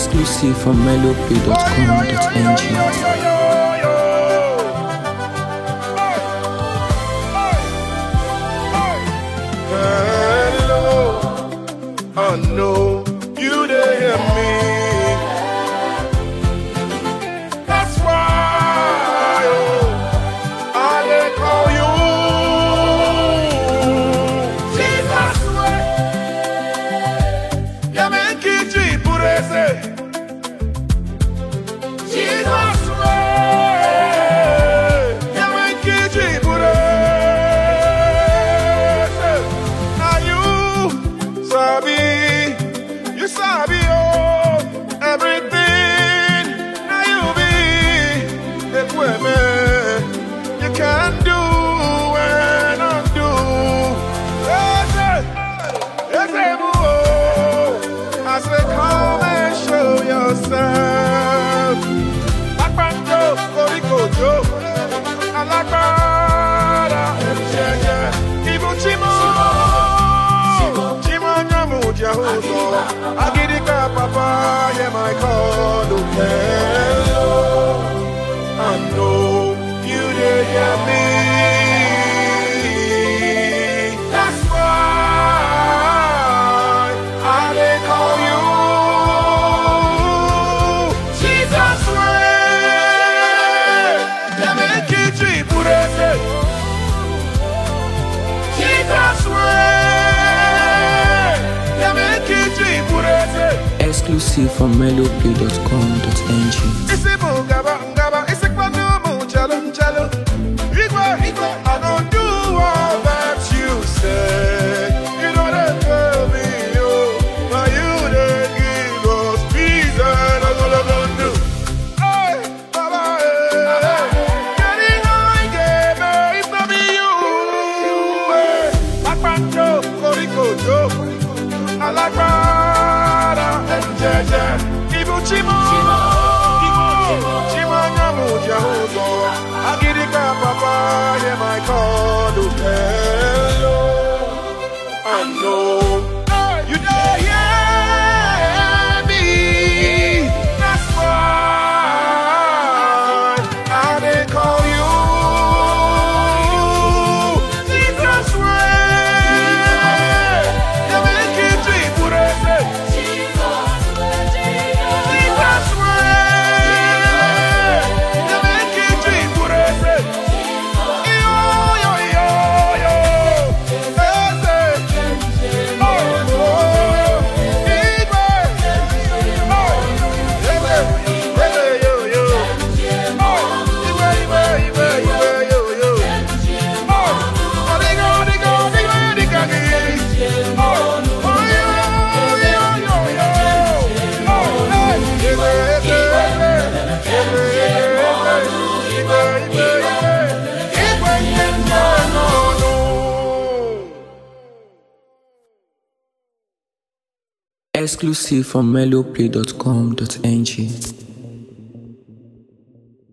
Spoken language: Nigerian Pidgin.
Exclusive from melopay.com.ng. Hello, I know you didn't hear me. That's why oh, I didn't call you. Jesus way, ya me kiji purese. Jesus way, ya me kiji purese. Now you sabi, you sabi oh everything. Now you be the women you can do and undo. Yes, yes, yes, yes, oh. I say come and show yourself. Akpanjo, korikojo, alágbára ẹ̀jẹ̀jẹ̀, ibùchímọ̀. Chimanya Mujahuzo, Agidika Papa, yeah, my call, hello. I know you did hear me. That's why I did call you. Jesus way, yeah, make it cheap, Jesus way, yeah, make it cheap, Exclusive from melopay.com.ng. Isi bụ ngaba ngaba, isi kpanu mụ nchelu nchelu. Igwe igwe, I don't do all that you say. You know they tell me, oh, but you dey give us peace and ogologo ndụ. Hey, Baba, hey, kedu ihe anyị ga-eme if no be you? Hey, Akpanjo, korikojo, alágbára ẹ̀jẹ̀jẹ̀, ibùchímọ̀. Chimanya Mujahuzo, Agidika Papa, hear my call, oh, hello. I know you dey hear me. That's why I dey call you. Jesus way, you make it cheap, purese. Jesus way, you make it cheap, purese. Yo, yo, yo, yo. Ese. Oh, oh. Igwe. Oh, Igwe. Igwe, yo, yo. Oh, Igwe, Igwe, Igwe, Igwe, yo, yo. Oh, odigo, odigo, odigo, odigo, odigo. Oh, oh, yo, yo, yo, yo. Oh, hey. Igwe, Igwe, Igwe. Igwe, Igwe, Igwe. Igwe, Igwe, Igwe. Igwe, no, no, no. Exclusive from melopay.com.ng.